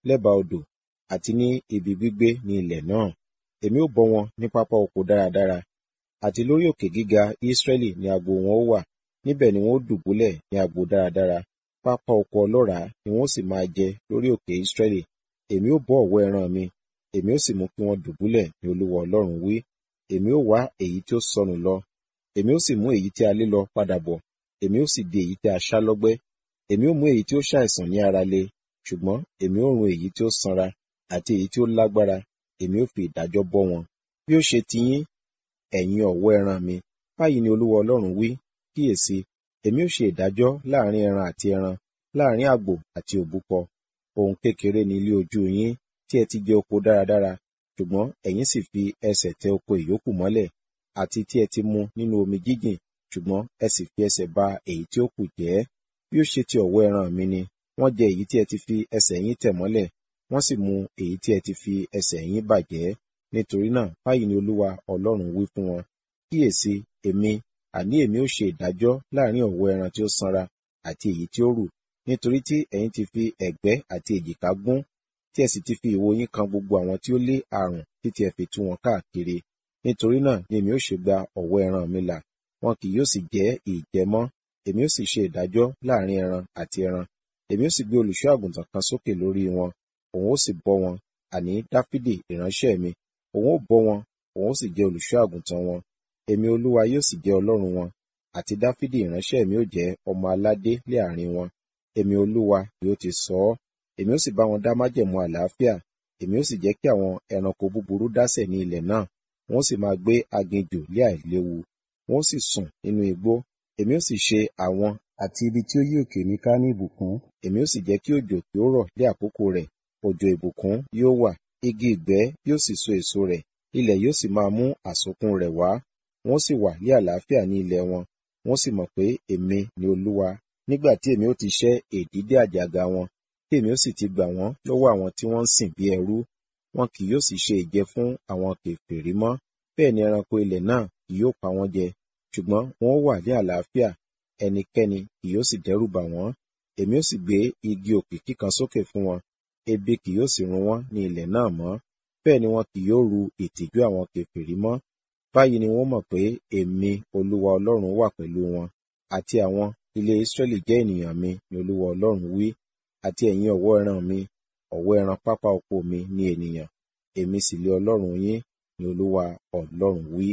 lẹ́bàá odò àti ní ibi gbígbé ní ilẹ̀ náà. Èmi ó bọ́ wọn ní pápá oko dáradára, àti lórí òkè gíga Israẹli ni agbo wọn ó wà, níbẹ̀ ni wọn ó dùbúlẹ̀ ní agbo dáradára. Pápá oko ọlọ́ràá ni wọn ó sì máa jẹ lórí òkè Israẹli. Èmi ó bọ́ ọ̀wọ́ ẹran mi, èmi ó sì mú kí wọ́n dùbúlẹ̀ ní Olúwa Ọlọ́run wí. Èmi ó wá èyí tí ó sọnù lọ, èmi ó sì mú èyí tí a lé lọ padà bọ̀, èmi ó sì di èyí tí a ṣá lọ́gbẹ́. Èmi ó mú èyí tí ó ṣàìsàn ní ara le, ṣùgbọ́n èmi ó run èyí tí ó sanra àti èyí tí ó lágbára, èmi ó fi ìdájọ́ bọ́ wọn. Bí ó ṣe ti yín, ẹ̀yin ọ̀wọ́ ẹran mi, báyìí ni Olúwa Ọlọ́run wí, kíyèsi, èmi ó ṣe ìdájọ́ láàrin ẹran àti ẹran, láàrin àgbò àti òbúkọ. Ohun kékeré ni ilé ojú yín tí ẹ ti jẹ oko dáradára, ṣùgbọ́n ẹ̀yin sì fi ẹsẹ̀ tẹ oko ìyókù mọ́lẹ̀, àti tí ẹ ti mu nínú omi jíjìn, ṣùgbọ́n ẹ sì fi ẹsẹ̀ ba èyí tí ó kù jẹ́. Bí ó ṣe ti ọ̀wọ́ ẹran mi ni, wọ́n jẹ èyí tí ẹ ti fi ẹsẹ̀ yín tẹ̀ mọ́lẹ̀, wọ́n sì mu èyí tí ẹ ti fi ẹsẹ̀ yín bàjẹ́. Nítorí náà, báyìí ni Olúwa Ọlọ́run wí fún wọn. Kíyèsi, èmi, àní èmi ó ṣe ìdájọ́ láàrin ọ̀wọ́ ẹran tí ó sanra àti èyí tí ó rù, nítorí tí ẹ̀yin ti fi ẹ̀gbẹ́ àti èjìká gún, tí ẹ sì ti fi ìwo yín kan gbogbo àwọn tí ó lé àrùn títí ẹ fi tú wọn káàkiri. Nítorí náà ni èmi ó ṣe gba ọ̀wọ́ ẹran mi là, wọn kì yóò sì jẹ́ ìjẹ mọ́. Èmi ó sì ṣe ìdájọ́ láàrin ẹran àti ẹran. Èmi ó sì gbé olùṣọ́ àgùntàn kan sókè lórí wọn, òun ó sì bọ́ wọn, àní Dáfídì ìránṣẹ́ mi, òun ó bọ́ wọn, òun ó sì jẹ́ olùṣọ́ àgùntàn wọn. Èmi Olúwa yóò sì jẹ́ Ọlọ́run wọn, àti Dáfídì ìránṣẹ́ mi ó jẹ́ ọmọ aládé lé àárín wọn. Èmi Olúwa ni ó ti sọ ọ́. Èmi ó sì bá wọn dá májẹ̀mú àlàáfíà, èmi ó sì jẹ́ kí àwọn ẹranko búburú dásẹ̀ ní ilẹ̀ náà, wọn ó sì máa gbé aginjù lé àìléwu, wọn ó sì sùn nínú igbó. Èmi ó sì ṣe àwọn àti ibi tí ó yí òkè mi ká ní ìbùkún. Èmi ó sì jẹ́ kí òjò kí ó rọ̀ lé àkókò rẹ̀, òjò ìbùkún yóò wà, igi ìgbẹ́ yóò sì so èso rẹ̀, ilẹ̀ yóò sì máa mú àsokún rẹ̀ wá. Wọn ó sì wà ní àlàáfíà ní ilẹ̀ wọn, wọn ó sì mọ̀ pé èmi ni Olúwa. Nígbà tí èmi ó ti ṣẹ́ èdídé àjàgà wọn, tí èmi ó sì ti gbà wọ́n lọ́wọ́ àwọn tí wọ́n ń sìn bí ẹrú, wọn kì yóò sì ṣe ìjẹ fún àwọn kèfèrí mọ́. Bẹ́ẹ̀ ni ẹranko ilẹ̀ náà kì yóò pa wọ́n jẹ, ṣùgbọ́n wọn ó wà ní àlàáfíà, ẹnikẹ́ni kì yóò sì dẹ́rù bà wọ́n. Èmi ó sì gbé igi òkìkí kan sókè fún wọn, ebi kì yóò sì run wọ́n ní ilẹ̀ náà mọ́. Bẹ́ẹ̀ ni wọn kì yóò ru ìtìjú àwọn kèfèrí mọ́. Báyìí ni wọ́n mọ̀ pé èmi Olúwa Ọlọ́run wà pẹ̀lú wọn, àti àwọn ilé Israẹli jẹ́ ènìyàn mi ni Olúwa Ọlọ́run wí, àti ẹ̀yin ọ̀wọ́ ẹran mi, ọ̀wọ́ ẹran pápá oko mi ni ènìyàn, èmi sì lé Ọlọ́run yín ni Olúwa Ọlọ́run wí.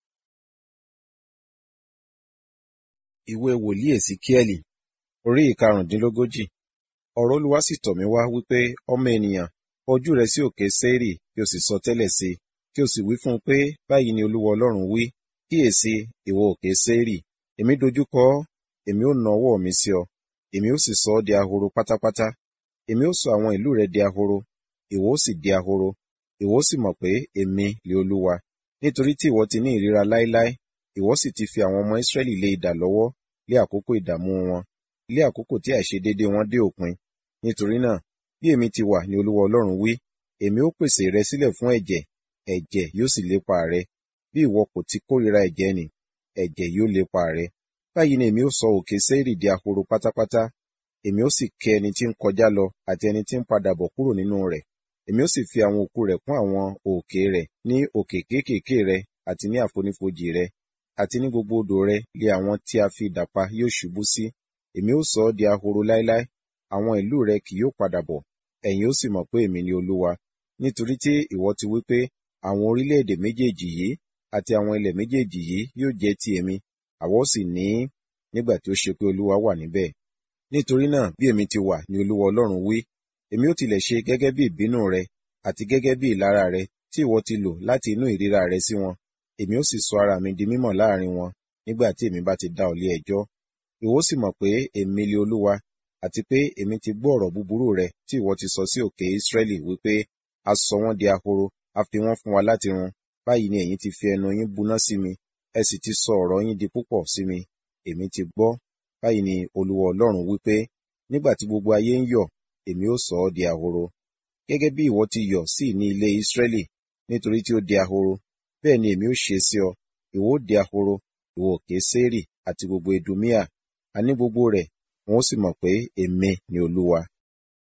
Ìwé wòlíì Èsíkíẹ́lì, orí ìkarùndínlógójì. Ọ̀rọ̀ Olúwa sì tọ̀ mí wá wípé, ọmọ ènìyàn, ojú rẹ sí òkè Séírì, kí o sì sọ tẹ́lẹ̀ sí i, kí o sì wí fún un pé, báyìí ni Olúwa Ọlọ́run wí, kíyèsi, ìwọ òkè Séírì, èmi dojúkọ ọ́, èmi ó na ọwọ́ mi sí ọ, èmi ó sì sọ ọ́ di ahoro pátápátá. Èmi ó sọ àwọn ìlú rẹ di ahoro, ìwọ ó sì di ahoro, ìwọ ó sì mọ̀ pé èmi lè Olúwa. Nítorí tí ìwọ ti ní ìríra láéláé, ìwọ sì ti fi àwọn ọmọ Israẹli lé idà lọ́wọ́ lé àkókò ìdààmú wọn, lé àkókò tí àìṣedéédé wọn dé òpin. Nítorí náà, bí èmi ti wà ní Olúwa Ọlọ́run wí, èmi ó pèsè rẹ sílẹ̀ fún ẹ̀jẹ̀, ẹ̀jẹ̀ yóò sì lépa rẹ. Bí ìwọ kò ti kórìíra ẹ̀jẹ̀ nì, ẹ̀jẹ̀ yóò lépa rẹ. Báyìí ni èmi ó sọ òkè Séírì di ahoro pátápátá. Èmi ó sì ké ẹni tí ń kọjá lọ àti ẹni tí ń padà bọ̀ kúrò nínú rẹ̀. Èmi ó sì fi àwọn òkú rẹ̀ kún àwọn òkè rẹ̀ ní òkè kéékèèké rẹ àti ní àfonífojì rẹ àti ní gbogbo odò rẹ lé àwọn tí a fi idà pa yóò ṣubú sí. Èmi ó sọ ọ́ di ahoro láéláé, àwọn ìlú rẹ kì yóò padà bọ̀, ẹ̀yin ó sì mọ̀ pé èmi ni Olúwa. Nítorí tí ìwọ ti wí pé, àwọn orílẹ̀-èdè méjèèjì yìí àti àwọn ilẹ̀ méjèèjì yìí yóò jẹ́ ti èmi, àwa ó sì ní í, nígbà tí ó ṣe pé Olúwa wà níbẹ̀. Nítorí náà bí èmi ti wà ní Olúwa Ọlọ́run wí, èmi ó tilẹ̀ ṣe gẹ́gẹ́ bí ìbínú rẹ àti gẹ́gẹ́ bí ìlara rẹ tí ìwọ ti lò láti inú ìríra rẹ sí wọn, èmi ó sì sọ ara mi di mímọ̀ láàrin wọn nígbà tí èmi bá ti dá ọ lé ẹjọ́. Ìwọ ó sì mọ̀ pé èmi lé Olúwa, àti pé èmi ti gbọ́ ọ̀rọ̀ búburú rẹ tí ìwọ ti sọ sí òkè Israẹli wípé, a sọ wọ́n di ahoro, a fi wọ́n fún wa láti run. Báyìí ni ẹ̀yin ti fi ẹnu yín buná sí mi, ẹ sì ti sọ ọ̀rọ̀ yín di púpọ̀ sí mi. Èmi ti gbọ́. Báyìí ni Olúwa Ọlọ́run wípé, nígbà tí gbogbo ayé ń yọ̀, èmi ó sọ ọ́ di ahoro. Gẹ́gẹ́ bí ìwọ ti yọ̀ sí ní ilé Israẹli, nítorí tí ó di ahoro, bẹ́ẹ̀ ni èmi ó ṣe sí ọ. Ìwọ ó di ahoro, ìwọ òkè Séírì àti gbogbo Edumia, àní gbogbo rẹ̀, wọn ó sì mọ̀ pé èmi ni Olúwa.